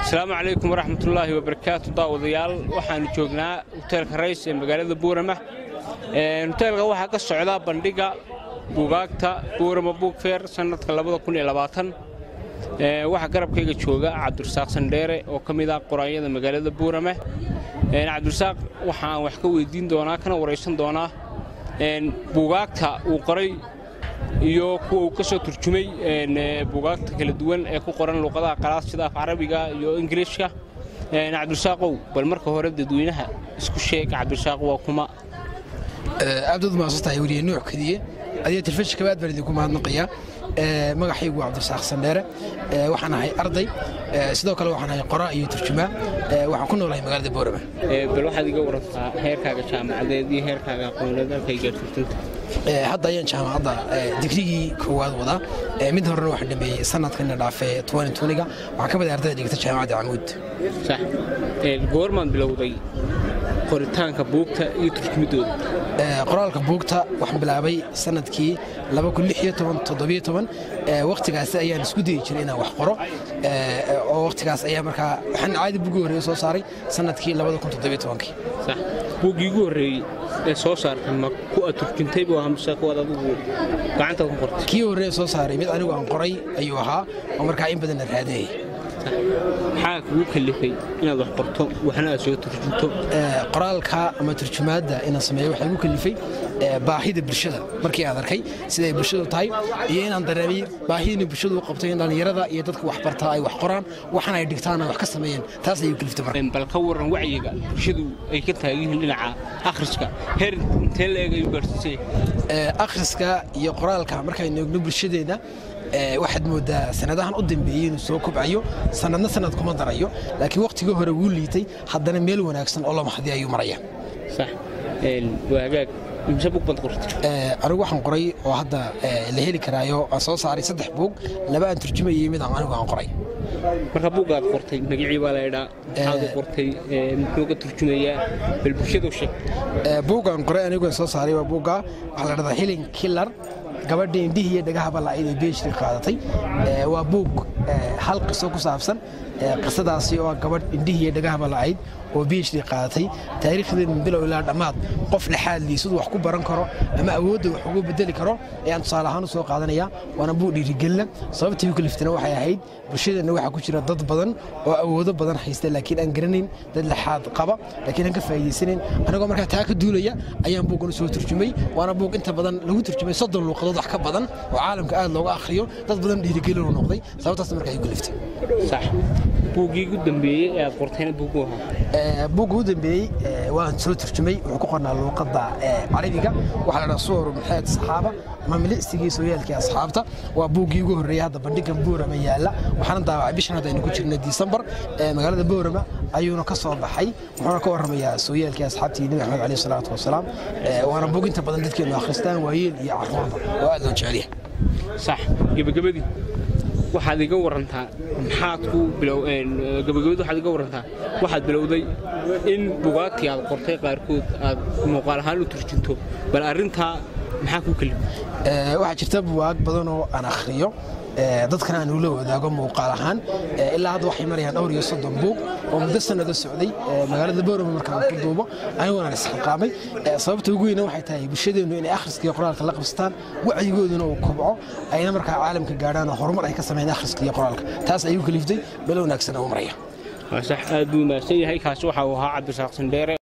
asalaamu calaykum waraxmatullaahi wabarakaatu daawadayaal waxaannu joognaa hoteelka rays ee magaalada buurama hoteelka waxaa ka socda bandhiga buugaagta buurama buugfeer sannadka waxaa garabkayga jooga cabdirasaaq sandheere oo ka mid ah qoraanyada magaalada buurama cabdirasaaq waxaan wax ka weydiin doonaa kana waraysan doonaa buugaagta uu qoray iyo kuwa uu ka soo turjumay buugaagta kala duwan ee ku qoran luuqadaha qalaad sida af carabiga iyo ingiliishka cabdirasaaqow bal marka hore dadweynaha isku sheeg cabdirasaaq waa kuma aabdood maasantahay weliye nuuc kadiye adiga telefishinka aad baan idinku mahadnaqayaa magacaygu waa cabdirasaaq sandheere waxaan ahay arday sidoo kale waxaan ahay qoraa iyo turjumaa waxaan ku noolahay magaalada boorama bal waxaad iga warantaa heerkaaga jaamacadeed iyo heerkaaga aqooneed halkay gaarsiisanta hadda ayaan jaamacadda digrigii koowaad wadaa mid horena waxaan dhameeyey sanadkana dhaafe ga waxaan ka mid ah ardayda dhigata jaamacadda camuud sax goormaan bilowday qoritaanka buugta iyo turjumidooda qoraalka buugta waxaan bilaabay sanadkii wakhtigaas ayaan isku dayi jiray inaan wax qoro oo wakhtigaas ayaa markaa waxaan caadi buuggii horreeye soo saaray sanadkii sax buuggii ugu horreeyey ee soo saartay ma ku aad turjuntay buu ahaa mise kuwaad adigu gacantaad ku qortay kii horreeye soo saaray mid anigu aan qoray ayuu ahaa oo markaa in badan la raadinayay maxaa kugu kalifay inaad wax qorto waxna aad soo turjunto qoraalka ama turjumaadda inaan sameeyo waxaa igu kalifay baahida bulshada markii aan arkay siday bulshadu tahay iyo inaan dareemay baahidina bulshadu u qabtay in dhallinyarada iyo dadka wax bartaa ay wax qoraan waxana ay dhigtaan ay wax ka sameeyeen taas ayuu kaliftay marka bal ka waran wacyiga bulshadu ay ka taagan yihiin dhinaca akhriska heer intee la eeg ayuu gaarsiisay akhriska iyo qoraalka markaynu eegno bulshadeena waxaad moodaa sanadahan u dambeeyey inuu soo kobcayo sanadna sanad kuma darayo laakiin wakhtigii hore wuu liitay haddana meel wanaagsan oo la maxdi ayuu maraya sax waa hagaag imse bug baad qortay anigu waxaan qoray oo hadda la heli karaayo aan soo saaray saddex buug laba aan turjumayey mid aan anigu aan qoray marka buuggaad qortay magacii baa la idhaa maxaad u qortay muxuu ka turjumayaa bal bulshadu sheeg buuggaan qoray anigu aan soo saaray waa buugga waxaa la dhahdaa hilin killar gabadha indhihii iyo dhagahaba la'ayd ee beeshri qaadatay waa buug hal qiso ku saabsan qisadaasi oo gabadh indhihii iyo dhagahaba la'ayd oo beeshri qaadatay taariikhdeed min bilow ilaa dhammaad qof lexaadlii siduu wax ku baran karo ama awoodda wax ugu bedeli karo ayaan tusaale ahaan u soo qaadanaya waana buug dhiirigelina sababtii u kaliftana waxay ahayd bulshadeenna waxaa ku jira dad badan oo awoodo badan haysta laakiin aan garanayn dad lexaad qaba laakiin aan ka faa'iidaysanayn anigoo markaa taa ka duulaya ayaan buuggan soo turjumay waana buug inta badan lagu turjumay soddon luuqadood wax ka badan oo caalamka aad looga akhriyo dad badan dhiirigelin u noqday sababtaas markaa ay kaliftay sax buuggii ugu dambeeyey ee aad qortayna buugu ahaa buugga u dambeeyey waan soo turjumay wuxuu ku qornaa luuqadda carabiga waxaa la dhaha suwaru maxamed saxaaba ama milicsigii sooyaalkii asxaabta waa buuggii ugu horreeyey hadda bandhigan boorama yaalla waxaana daawacay bishan hadda aynu ku jirna disembar magaalada boorama ayuuna ka soo baxay wuxuuna ka warramayaa sooyaalkii asxaabtii nebi axmed caleyh salaatu wasalaam waana buug inta badan dadkeenu akhristaan waayeel iyo carruurba oo aad loo jecelyahay sax gebagabadii waxaad iga warantaa maxaad ku gabagabad waxaad iga warantaa waxaad bilowday in bugaagtii aad qortay qaarkood aad muuqaal ahaan u turjunto bal arrintaa maxaa ku kelima waxaa jirta buwaag badan oo aan akhriyo dadkana aan ula wadaago muuqaal ahaan ilaa hadda waxay marayaan dhowr iyo soddon buug oo muddo sannado socday magaalada boorama markaan ku duubo aniguna aan isxilqaamay sababta ugu weyna waxay tahay bulshadeennu inay akhriska iyo qoraalka la qabsataan wacyigooduna uu kobco ayna markaa caalamka gaadhaan oo horumar ay ka sameeyaan akhriska iyo qoraalka taas ayuu kaliftay belo wanaagsan oo maraya sax aad buu mahadsan yahay kaasi waxa uu ahaa cabdirasaaq sandheere